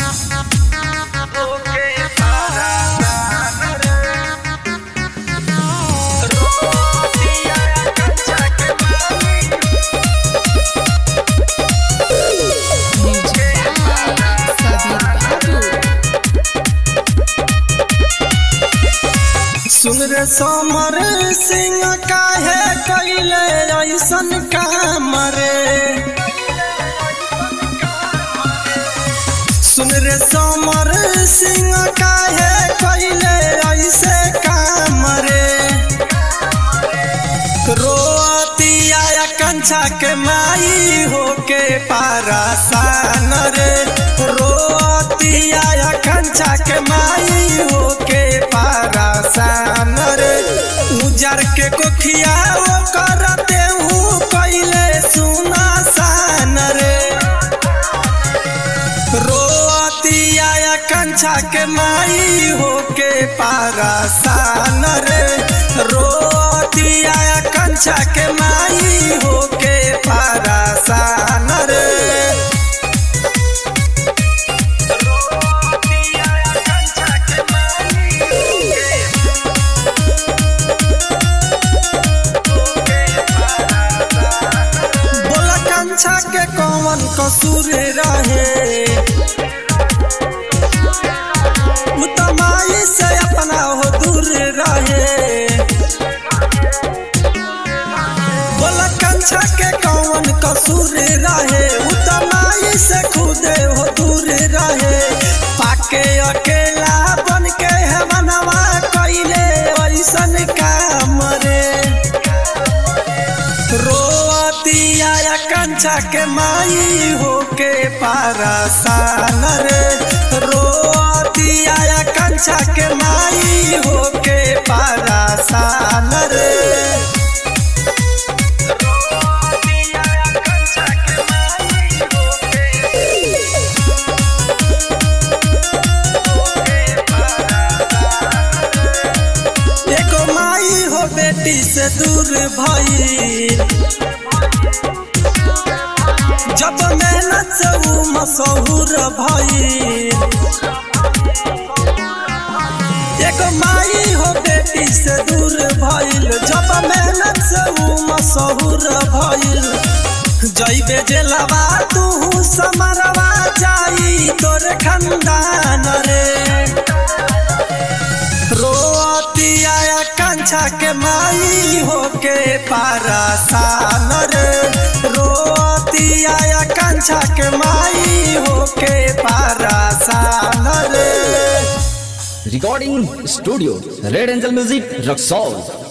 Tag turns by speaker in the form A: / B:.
A: सुन रे समर सिंह काहे कैले ऐसन काम रे सुन रे समर सिंह काहे कैले ऐसे काम रे रोतिया कंछा के माई होके पारासान रे रोतिया कंछा के माई होके पारासान रे उजर के कोखिया वो करते हूँ कैले सुना सान रे रोतिया कंछा के माई होके पारासान रे रोतिया कंछा के माई होके पारासान रे बोला कंछा के कौन कसूर रहे उतमाई से अपना हो दूर रहे बोला कंछा के कौन कसूर रहे उतमाई से खुदे हो दूर रहे पाके अकेला बन के है मनवा कैले ऐसन काम रे रोतिया कंछा के माई होके पारासान रे रोतिया कंछा के माई होके पारासान रे एगो माई हो बेटी से दूर भई जब मेहनत से ऊ मशहूर भई एगो माई हो बेटी से दूर भइल जब मेहनत से ऊ मशहूर भइल जइबे जेलवा तू समरवा जाई तोर खंदान रे रोतिया कंछा के माई होके पारासान रे रोतिया कंछा के माई होके पारासान रे
B: Recording Studio Red Angel Music Rock